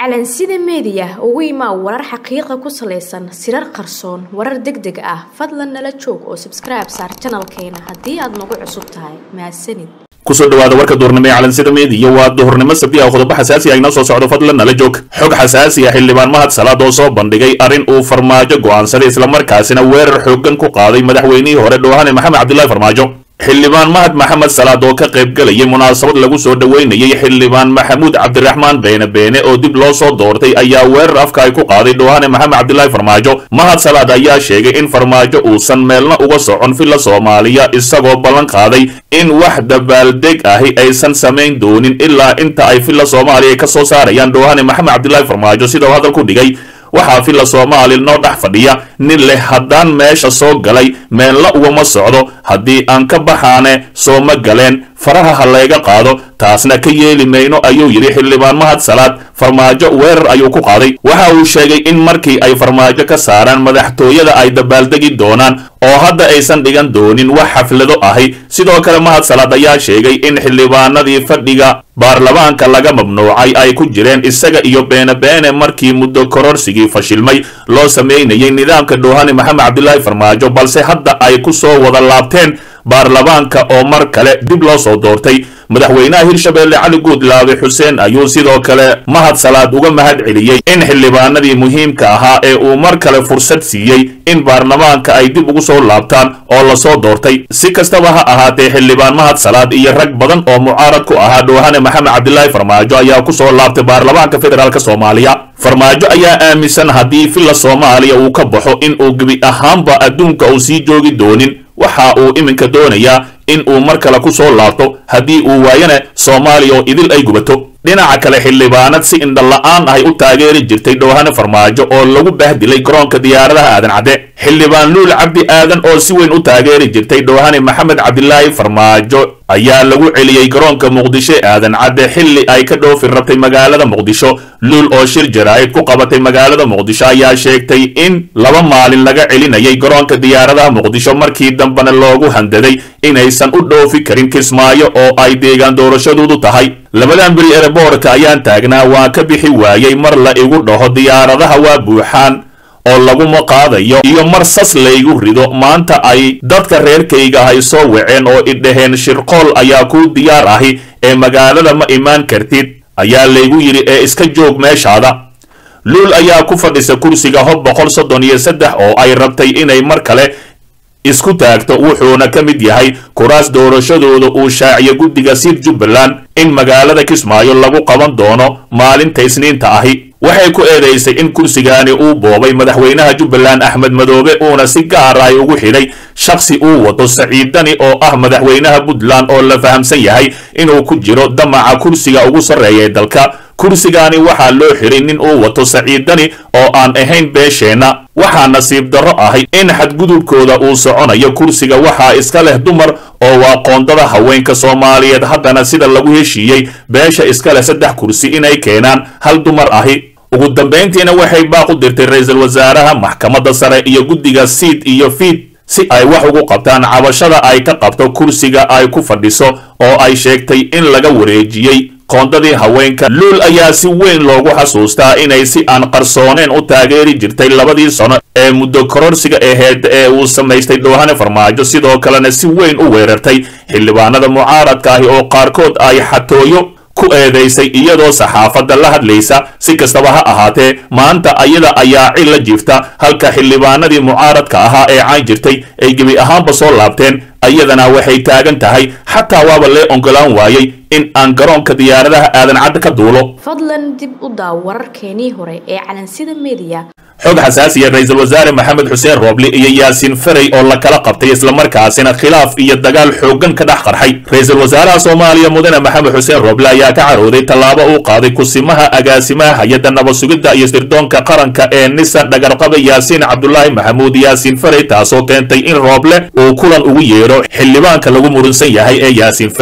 calansida meediya ugu imaa warar xaqiiqa ku salaysan sirar qarsoon warar deg deg ah fadlan nala joog oo sabskribe saar janalkeena haddii aad nagu cusub tahay mahadsanid kusoo dhawaada warka duhurnimo ee calansida meediya waa duhurnimo sabti ah qodobo xasaasi ah inoo soo socdo fadlan nala joog xog xasaasi ah xildhibaan mahad salaad oo soo bandhigay arrin uu farmaajo go'aansaday islamarkaasina weerar xooggan ku qaaday madaxweynihii hore dhoohane maxamed cabdillahi farmaajo xildhibaan mahad maxamed salaad oo ka qayb galayay munaasabad lagu soo dhoweynayay xildhibaan maxamuud cabdiraxmaan beene beene oo dib loo soo doortay ayaa weerar afka ay ku qaaday dhoohane maxamed cabdillahi farmaajo mahad salaad ayaa sheegay in farmaajo uusan meelna uga socon filla soomaaliya isagoo ballan qaaday in wax dabaaldeg ahi aysan samayn doonin ilaa inta ay filla soomaaliya ka soo saarayaan dhoohane maxamed cabdillahi farmaajo sida uu hadal ku dhigay waxaa filla soomaali noo dhex fadhiya nin leh haddaan meesha soo galay meenla ugama socdo haddii aan ka baxaane soo ma galeen faraha ha layga qaado taasna ka yeeli mayno ayuu yidhi xildhibaan mahad salaad farmaajo weerar ayuu ku qaaday waxa uu sheegay in markii ay farmaajo ka saaraan madaxtooyada ay dabaaldegi doonaan oo hadda aysan dhigan doonin wax xaflado ahi sidoo kale mahad salaad ayaa sheegay in xildhibaanadii fadhiga baarlamaanka laga mamnuucay ay ku jireen isaga iyo beene beene markii muddo kororsigii fashilmay loo sameynayay nidaamka dhoohane maxamed cabdilaahi farmaajo balse hadda ay ku soo wada laabteen baarlamaanka oo mar kale dib loo soo doortay madaxweynaha hirshabeelle cali guudlaabe xuseen ayuu sidoo kale mahad salaad uga mahad celiyey in xildhibaanadii muhiimka ahaa ee uu mar kale fursad siiyey in baarlamaanka ay dib ugu soo laabtaan oo lasoo doortay si kastaba ha ahaatee xildhibaan mahad salaad iyo rag badan oo mucaarad ku ahaa dhoohane maxamed cabdilaahi farmaajo ayaa ku soo laabtay baarlamaanka federaalk soomaaliya farmaajo ayaa aaminsan haddii filla soomaaliya uu ka baxo in uu gebi ahaanba adduunka uu sii joogi doonin waxa uu iminka doonayaa in uu mar kale ku soo laabto haddii uu waayana soomaaliya oo idil ay gubato dhinaca kale xildhibaanad si indhala-aan ahay u taageeri jirtay dhoohane farmaajo oo lagu bahdilay garoonka diyaaradaha aadan cadde xildhibaan luul cabdi aadan oo si weyn u taageeri jirtay dhoohane maxamed cabdilaahi farmaajo ayaa lagu celiyey garoonka muqdisho aadan cadde xilli ay ka dhoofi rabtay magaalada muqdisho luul oo shir jaraa'id ku qabatay magaalada muqdisho ayaa sheegtay in laba maalin laga celinayay garoonka diyaaradaha muqdisho markii dambena loogu handaday inaysan u dhoofi karin kismaayo oo ay deegaan doorashadoodu tahay labadan beri ereboorka ayaan taagnaa waa ka bixi waayey mar la igu dhaho diyaaradaha waa buuxaan oo laguma qaadayo iyo mar sas laygu rido maanta ay dadka reerkayga ahay soo waceen oo idhaheen shirqool ayaa kuu diyaar ahi ee magaalada ma imaan kartid ayaa laygu yidhi ee iska joog meeshaada luul ayaa ku fadhisa kursiga hob boqol soddon iyo saddex oo ay rabtay inay mar kale isku taagto wuxuuna ka mid yahay kuraas doorashadooda uu shaaciyo guddiga siid jubbaland in magaalada kismaayo lagu qaban doono maalinta isniinta ahi waxay ku eedaysay in kursigaani uu boobay madaxweynaha jubbaland axmed madoobe uuna si gaar ay ugu xidhay shakhsi uu wato saciidani oo ah madaxweynaha puntland oo la fahamsan yahay inuu ku jiro damaca kursiga ugu sarreeya ee dalka kursigaani waxaa loo xiray nin uu wato saciidani oo aan ahayn beesheenna waxaa nasiib darro ahay in xadgudubkooda uu soconayo kursiga waxaa iska leh dumar oo waa qoondada haweenka soomaaliyeed haddana sida lagu heshiiyey beesha iska leh saddex kursi inay keenaan hal dumar ahi ugu dambayntiina waxay baaq u dirtay ra-iisul wasaaraha maxkamadda sare iyo guddiga siid iyo fiid si ay wax ugu qabtaan cabashada ay ka qabto kursiga ay ku fadhiso oo ay sheegtay in laga wareejiyey qoondadii haweenka luul ayaa si weyn loogu xasuustaa inay si aan qarsooneen u taageeri jirtay labadii sano ee muddo kororsiga aheyd ee uu samaystay dhoohane farmaajo sidoo kalena si weyn u weerartay xildhibaanada mucaaradka ahi oo qaarkood ay xatooyo ku eedaysay iyadoo saxaafadda la hadlaysa si kastaba ha ahaatee maanta ayada ayaa cil la jiifta halka xildhibaanadii mucaaradka ahaa ee caan jirtay ay gebi ahaanba soo laabteen ayadana waxay taagan tahay xataa waaba lee ongolaan waayey in aan garoonka diyaaradaha aadan cadde ka duulo fadlan dib u daaw wararkeenii hore ee calansida meediya xog xasaasiya ra-iisul wasaare maxamed xuseen rooble iyo yaasiin ferey oo la kala qabtay islamarkaasina khilaaf iyo dagaal xooggan ka dhex qarxay ra-iisul wasaaraha soomaaliya mudane maxamed xuseen rooble ayaa ka carooday tallaabo uu qaaday kusimaha agaasimaha hay-adda nabad sugidda iyo sirdoonka qaranka ee nisan dhagarqaba yaasiin cabdulaahi maxamuud yaasiin ferey taasoo keentay in rooble uu kulan ugu yeedho xildhibaanka lagu murunsan yahay ee yaasiin ferey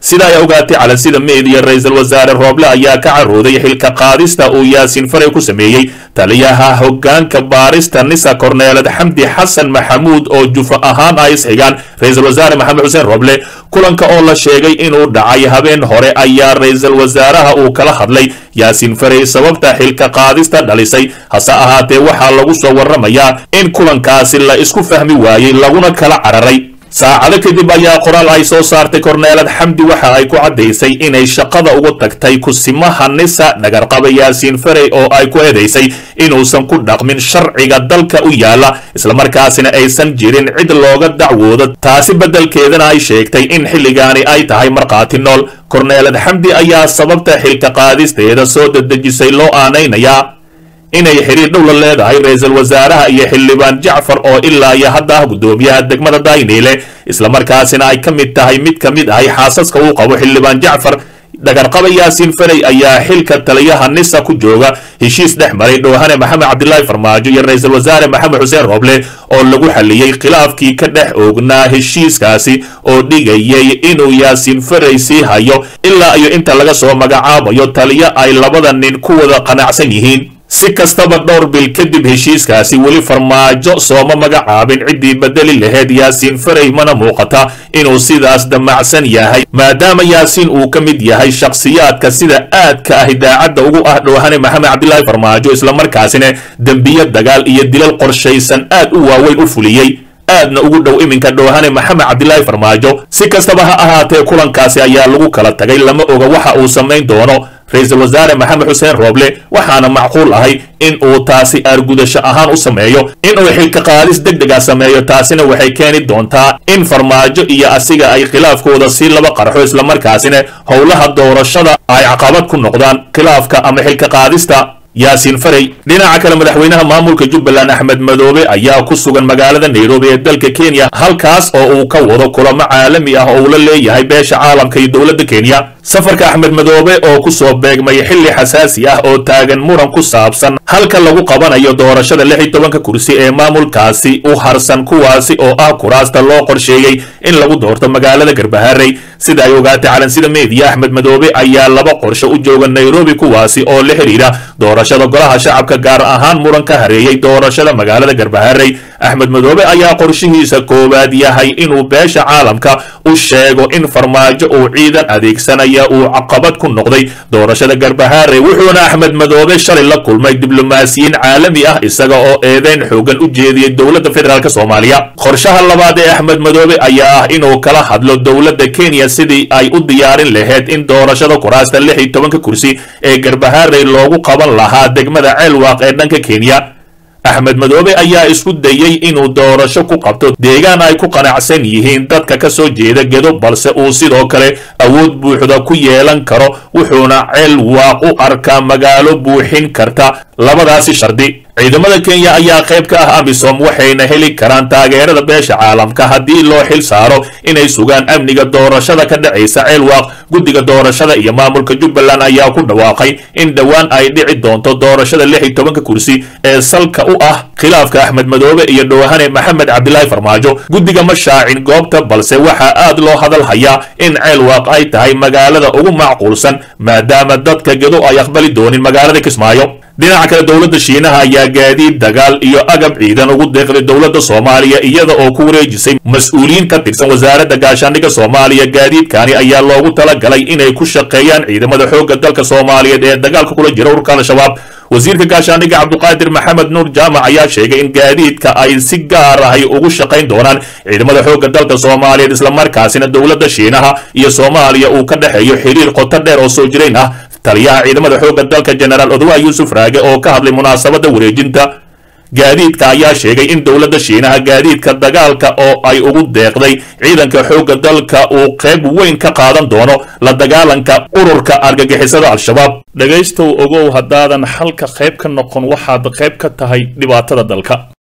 sida ay ogaatay calansida meediya ra-iisul wasaare rooble ayaa ka carooday xilka qaadista uu yaasiin faray ku sameeyey taliyaha hoggaanka baarista nisa korneelad xamdi xasan maxamuud oo jufa ahaan ay isxigaan ra-iisul wasaare maxamed xuseen rooble kulanka oo la sheegay inuu dhacay habeen hore ayaa ra-iisul wasaaraha uu kala hadlay yaasiin farey sababta xilka qaadista dhalisay hase ahaatee waxaa lagu soo warramayaa in kulankaasi la isku fahmi waayey laguna kala cararay saacado kadib ayaa qoraal ay soo saartay korneelad xamdi waxa ay ku caddaysay inay shaqada ugu tagtay kusimaha nisa dhagarqaba yaasiin farey oo ay ku eedaysay inuusan ku dhaqmin sharciga dalka u yaala islamarkaasina aysan jirin cid looga dacwoodo taasi beddelkeedana ay sheegtay in xilligaani ay tahay markhaati nool korneelad xamdi ayaa sababta xilka qaadisteeda soo dedejisay loo aanaynayaa inay xiriir dhow la leedahay ra-iisul wasaaraha iyo xildhibaan jacfar oo ilaa iyo hadda ah guddoomiyaha degmada dayniile islamarkaasina ay ka mid tahay mid ka mid ahay xaasaska uu qabo xildhibaan jacfar dhagarqaba yaasiin farey ayaa xilka taliyaha nisa ku jooga heshiis dhex maray dhoohane maxamed cabdilaahi farmaajo iyo ra-iisul wasaare maxamed xuseen rooble oo lagu xaliyey khilaafkii ka dhex oognaa heshiiskaasi oo dhigayay inuu yaasiin farey sii hayo ilaa iyo inta laga soo magacaabayo taliyo ay labada nin ku wada qanacsan yihiin si kastaba dhowr bil kadib heshiiskaasi weli farmaajo sooma magacaabin ciddii bedeli laheyd yaasiin farey mana muuqata inuu sidaas damacsan yahay maadaama yaasiin uu ka mid yahay shakhsiyaadka sida aadka ah idaacadda ugu ah dhoohane maxamed cabdilaahi farmaajo islamarkaasina dembiyo dagaal iyo dilal qorshaysan aad u waaweyn u fuliyey aadna ugu dhow iminka dhoohane maxamed cabdilaahi farmaajo si kastaba ha ahaatee kulankaasi ayaa lagu kala tagay lama oga waxa uu samayn doono ra-iisul wasaare maxamed xuseen rooble waxaana macquul ahay in uu taasi aargudasho ahaan u sameeyo inuu xilka qaadis deg dega sameeyo taasina waxay keeni doontaa in farmaajo iyo asiga ay khilaafkooda si laba qarxo islamarkaasina howlaha doorashada ay caqabad ku noqdaan khilaafka ama xilka qaadista yaasiin farey dhinaca kale madaxweynaha maamulka jubbaland axmed madoobe ayaa ku sugan magaalada nairobi ee dalka kenya halkaas oo uu ka wado kulamo caalami ah oo uu la leeyahay beesha caalamka iyo dowladda kenya safarka axmed madoobe oo ku soo beegmay xilli xasaasi ah oo taagan muran ku saabsan halka lagu qabanayo doorashada lix iyo tobanka kursi ee maamulkaasi u harsan kuwaasi oo ah kuraasta loo qorsheeyey in lagu doorto magaalada garbaharey sida ay ogaatay calansida meediya axmed madoobe ayaa laba qorshe u jooga nairobi kuwaasi oo la xidhiidha doorashada golaha shacabka gaar ahaan muran ka hareeyey doorashada magaalada garbaharey axmed madoobe ayaa qorshihiisa koowaad yahay inuu beesha caalamka u sheego in farmaajo uu ciidan adeegsanaya uu caqabad ku noqday doorashada garbaharey wuxuuna axmed madoobe shalay la kulmay diblomaasiyiin caalami ah isaga oo eedeyn xoogan u jeediyey dowladda federaalk soomaaliya qorshaha labaad ee axmed madoobe ayaa ah inuu kala hadlo dowladda kenya sidii ay u diyaarin lahayd in doorashada kuraasta lix iyo tobanka kursi ee garbaharey loogu qaban lahaa degmada ceelwaaq ee dhanka kenya axmed madoobe ayaa isku dayey inuu doorasho ku qabto deegaan ay ku qanacsan yihiin dadka ka soo jeeda gedo balse uu sidoo kale awood buuxda ku yeelan karo wuxuuna ceel waaq u arkaa magaalo buuxin karta labadaasi shardi ciidamada kenya ayaa qayb ka ah amisom waxayna heli karaan taageerada beesha caalamka haddii loo xil saaro inay sugaan amniga doorashada ka dhacaysa ceelwaaq guddiga doorashada iyo maamulka jubbaland ayaa ku dhawaaqay in dhowaan ay dhici doonto doorashada lix iyo tobanka kursi ee salka u ah khilaafka axmed madoobe iyo dhowahane maxamed cabdilaahi farmaajo guddiga ma shaacin goobta balse waxaa aad loo hadal hayaa in ceelwaaq ay tahay magaalada ugu macquulsan maadaama dadka gedo ay aqbali doonin magaalada kismaayo dhinaca kale dowladda shiinaha ayaa gaadiid dagaal iyo agab ciidan ugu deeqday dowladda soomaaliya iyada oo ku wareejisay mas-uuliyiin ka tirsan wasaaradda gaashaandhigga soomaaliya gaadiidkani ayaa loogu talagalay inay ku shaqeeyaan ciidamada xoogga dalka soomaaliyeed ee dagaalka kula jira ururka al-shabaab wasiirka gaashaandhigga cabduqaadir maxamed nuur jaamac ayaa sheegay in gaadiidka ay si gaar ahay ugu shaqayn doonaan ciidamada xoogga dalka soomaaliyeed islamarkaasina dowladda shiinaha iyo soomaaliya uu ka dhexeeyo xiriir qoto dheer oo soo jirayn ah taliyaha ciidamada xoogga dalka jenaraal odwaa yuusuf raage oo ka hadlay munaasabadda wareejinta gaadiidka ayaa sheegay in dowladda shiinaha gaadiidka dagaalka oo ay ugu deeqday ciidanka xoogga dalka uu qayb weyn ka qaadan doono la dagaalanka ururka argagixisada al-shabaab dhegaystow ogow haddaadan xalka qayb ka noqon waxaad qayb ka tahay dhibaatada dalka